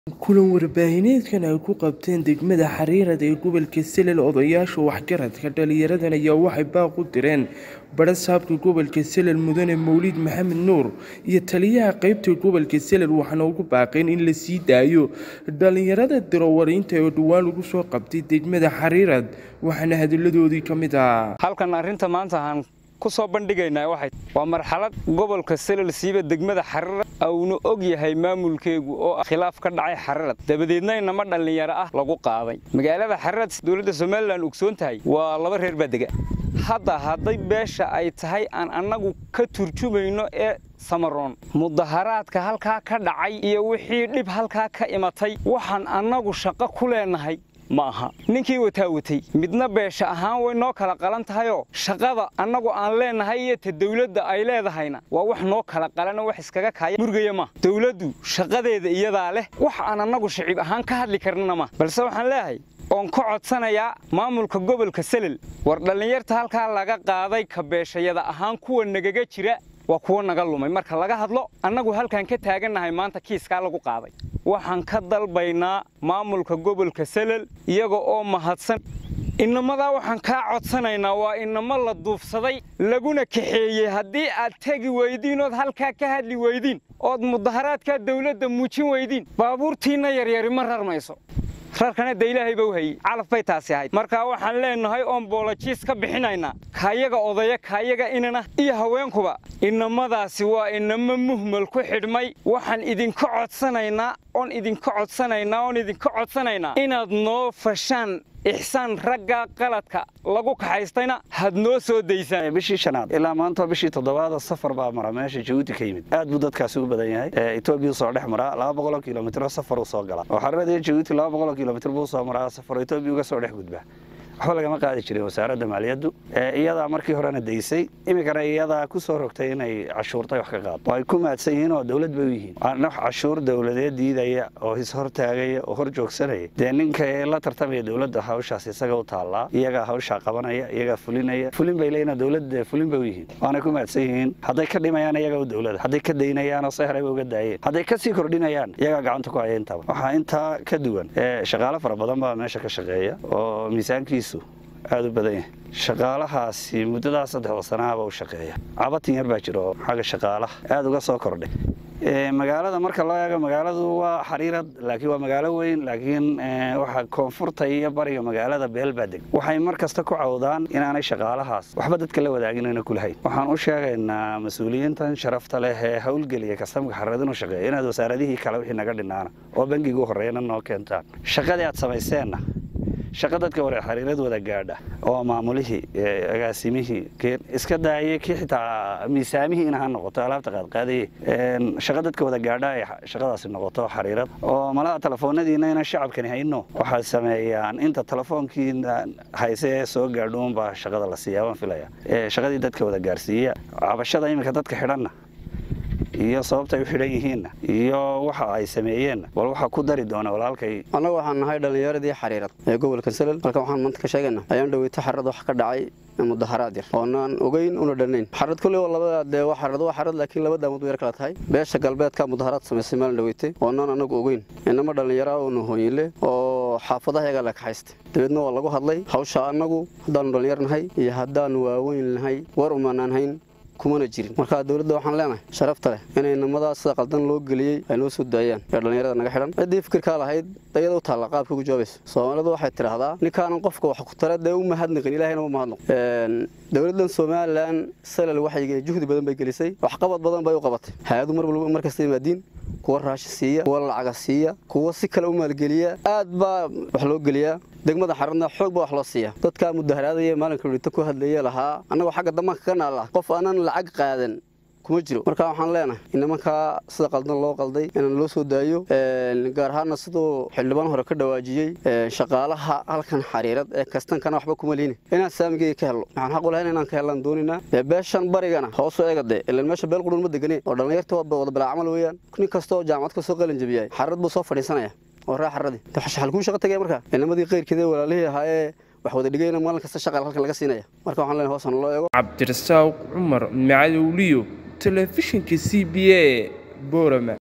kulan warbaahineedkan ay ku qabteen degmada xariirad ee gobolka selel odayaasha waxgaradka dhalinyaradan ayaa waxay baaq u direen badha saabka gobolka selel mudane mowlid maxamed nuur iyo taliyaha qeybta gobolka selel waxaana ugu baaqeen in la sii daayo dhalinyarada dirowariinta oo dhowaan lagu soo qabtay degmada xariirad waxaana hadalladoodii ka mid ah halkan arrinta maanta aan ku soo bandhigaynaa waxay waa marxalad gobolka selel siiba degmada xariirad auna og yahay maamulkeegu oo khilaaf ka dhacay xariirad dabadeedna inama dhallinyaro ah lagu qaaday magaalada xariirad dowladda somalilan ogsoon tahay waa laba reer baa dega hadda hadday beesha ay tahay aan annagu ka turjumayno ee samaroon mudaharaadka halkaa ka dhacay iyo wixii dhib halkaa ka imatay waxaan annagu shaqo ku leenahay ma aha ninkii wataa watay midna beesha ahaan way noo kala qalan tahayoo shaqada annagu aan leenahay iyo ta dawladda ay leedahayna waa wax noo kala qalano wax iskaga kaaya murgaya ma dawladdu shaqadeeda iyadaa leh wax aan annagu shicib ahaan ka hadli karnana ma balse waxaan leeyahay oon ka codsanayaa maamulka gobolka selel war dhallinyarta halkaa laga qaaday ka beeshayada ahaan kuwa nagaga jira waa kuwa naga lumay marka laga hadlo annagu halkaan ka taagannahay maanta kiiskaa lagu qaaday waxaan ka dalbaynaa maamulka gobolka selel iyaga oo mahadsan inamadaa waxaan kaa codsanaynaa waa inamo la duufsaday laguna kaxeeyey haddii aad tegi weydiin ood halkaa ka hadli weydiin ood mudaharaadkaa dawladda muujin weydiin baabuurtiinna yaryari ma rarmayso rarkana de ilaahayba u hayey calaf bay taasi ahayd markaa waxaan leenahay oon boolojiis ka bixinaynaa kaayaga odaya kaayaga inana iyo haweenkuba inamadaasi waa inamo muhmal ku xidhmay waxaan idinka codsanaynaa oon idinka codsanaynaa oon idinka codsanaynaa inaad noo fashaan ixsaan ragga qaladka lagu kaxaystayna had noo soo daysaan bishii shanaad ilaa maanta bishii toddobaada safar baa mara meesha jabuuti ka yimid aad buu dadkaasi u badan yahay etoobiya soo dhex maraa laba boqoloo kilomitro safar uu soo galaa oo xariirada jabuuti laba boqoloo kilomitr buu soo maraa safar etoobiya uga soo dhex gudbaa waxba lagama qaadi jirin wasaaradda maaliyaddu iyadaa markii horena daysay iminkana iyadaa ku soo rogtay inay cashuurtay wax ka qaado oo ay ku maadsan yihiin oo dowlad bay u yihiin wax cashuur dowladeed diidaya oo ishortaagaya oo hor joogsanaya dee ninka la tartamaya dowladda hawshaas isaga u taallaa iyagaa hawshaa qabanaya iyagaa fulinaya fulin bay leeyihin dowladda fulin bay u yihiin waanay ku maadsan yihiin hadday ka dhimayaan iyagaa u dowlada hadday ka daynayaan oo seheray bay uga daayeen hadday ka sii kordhinayaan iyagaa gacanta ku haya intaba waxaa intaa ka duwan shaqaale fara badan baa meesha ka shaqeeya oo miisaankiisu aada u badan yahay shaqaalahaasi muddadaa saddexda sanaaba u shaqeeya cabatin yar baa jira oo xagga shaqaalaha aada uga soo kordhay magaalada marka loo eego magaaladu waa xariirad laakiin waa magaalo weyn laakiin waxa koonfurta iyo bariga magaalada beel baa deg waxay mar kasta ku cawdaan inaanay shaqaalahaas waxba dadka la wadaagin ayna kulahayn waxaan u sheegaynaa mas-uuliyiintan sharafta leh ee howlgeliya kastamka xariirad inuu shaqeeya inaad wasaaradihii kale wixii naga dhinaana oo bangigu horreeyana noo keentaan shaqadii aad samayseenna shaqa dadka ware xariirad wada gaadha oo maamulihii agaasimihii iska daayay kii xitaa miisaamihiina ha noqoto alaabta qaadqaadaye shaqa dadka wada gaadha ay shaqadaasi noqoto xariirad oo malaha telefoonadiina ina shacabkani hayno waxay sameeyaan inta telefoonkiina hayse ee soo gaadhuunbaa shaqada la siiyaa waan filaya shaqadii dadka wada gaarsiiya cabashada iminka dadka xidhanna iyo sababta ay u xidhan yihiinna iyo waxa ay sameeyeenna bal waxaa ku dari doona walaalkay annagu waxaan nahay dhallinyaradii xariirad ee gobolka selel halkan waxaan maanta ka sheegaynaa ayaan dhaweyta xariirad wax ka dhacay mudaharaad yar oonaan ogeyn una dhannayn xariirad kolley waa labada dee waa xariirad waa xariirad laakiin laba daamood yar kala tahay beesha galbeedka mudaharaad samaysay maalin dhaweytay oonaan annagu ogeyn inama dhallinyara oona hooyinle oo xaafadaha yagaa la kaxaystay dabeedna waa lagu hadlay hawsha annagu haddaanu dhallinyar nahay iyo haddaanu waaweyn nahay war umaanaan hayn kumana jirin markaa dowladda waxaan leenahay sharafta leh inay namadaa sida qaldan loo geliyey ay noo soo daayaan ee dhallinyarada naga xidhan ciddii fikirkaa lahayd ayada u taalla qaabka ugu jawaabaysa soomaalidu waxay tidhaahdaa ninkaanan qofka wax ku tara dee u mahadnaqin ilahayna u mahadnaqo dowladdan somalilan salal waxay juhdi badan bay gelisay waxqabad badan bay u qabatay hay-adu mar walba markasta yimaadiin kuwa raashi siiya kuwa lacaga siiya kuwa si kale u maalgeliya aad baa wax loo geliyaa degmada xaradna xoog baa wax loo siiya dadkaa mudaharaadaya maalinka dhita ku hadlaya lahaa annagoo xagga damaanka ka naalla qof aanan lacag qaadan kuma jiro marka waxaan leenahay in nimankaa sida qaldan loo qalday inaan loo soo daayo gaar ahaana siduu xildhibaan hore ka dhawaajiyey shaqaalaha halkan xariirad ee kastankana waxba kuma liini inaan saamigeyga ka helno waxaan xaq u lahayn inaan ka hellaan dooninaa beeshan barigana hoosu eega dee ilan meesha beel qurun ma deganeen oo dhallinyarta wada bilaa camal weeyaan nin kastoo jaamacad ka soo qalin jabiyay xariirad buu soo fadhiisanaya oo raa xaradii xal kuu shaqo tagaya markaa inamadii qayrkeeda walaalihii ahaayee wax wada dhigayna maalin kasta shaqal halkan laga siinaya marka waxaan leenahay hoosan loo eego cabdirasaaq cumar macadowliyo telefishinka c b a borama